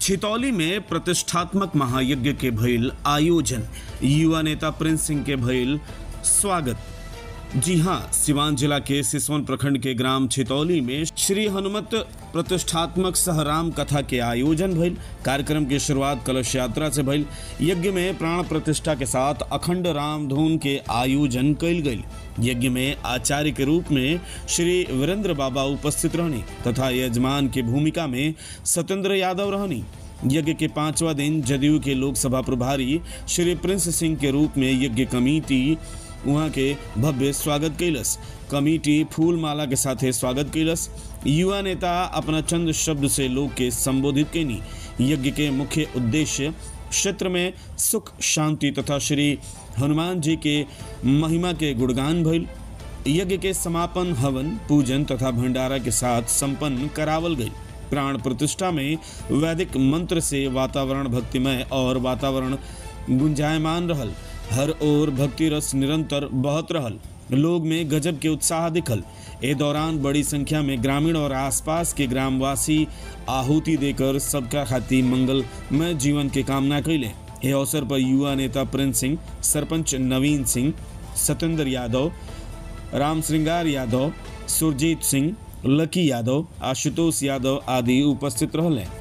छितौली में प्रतिष्ठात्मक महायज्ञ के भइल आयोजन युवा नेता प्रिंस सिंह के भइल स्वागत जी हाँ सिवान जिला के सिसवन प्रखंड के ग्राम छितौली में श्री हनुमत प्रतिष्ठात्मक सहराम कथा के आयोजन भइल कार्यक्रम की शुरुआत कलश यात्रा से भइल यज्ञ में प्राण प्रतिष्ठा के साथ अखंड राम धुन के आयोजन कइल गइल यज्ञ में आचार्य के रूप में श्री वीरेंद्र बाबा उपस्थित रहनी तथा यजमान की भूमिका में सत्येंद्र यादव रहनी यज्ञ के पांचवा दिन जदयू के लोकसभा प्रभारी श्री प्रिंस सिंह के रूप में यज्ञ कमेटी वहाँ के भव्य स्वागत कैलस कमेटी फूल माला के साथे स्वागत कैलस युवा नेता अपना चंद शब्द से लोग के संबोधित कैनी यज्ञ के मुख्य उद्देश्य क्षेत्र में सुख शांति तथा श्री हनुमान जी के महिमा के गुणगान भइल यज्ञ के समापन हवन पूजन तथा भंडारा के साथ संपन्न करावल गई प्राण प्रतिष्ठा में वैदिक मंत्र से वातावरण भक्तिमय और वातावरण गुंजायमान रहल हर ओर भक्ति रस निरंतर बहत रहल लोग में गजब के उत्साह दिखल ए दौरान बड़ी संख्या में ग्रामीण और आसपास के ग्रामवासी आहुति देकर सबका खातिर मंगलमय जीवन के कामना कैले ए अवसर पर युवा नेता प्रिंस सिंह सरपंच नवीन सिंह सत्येंद्र यादव राम श्रृंगार यादव सुरजीत सिंह लकी यादव आशुतोष यादव आदि उपस्थित रहले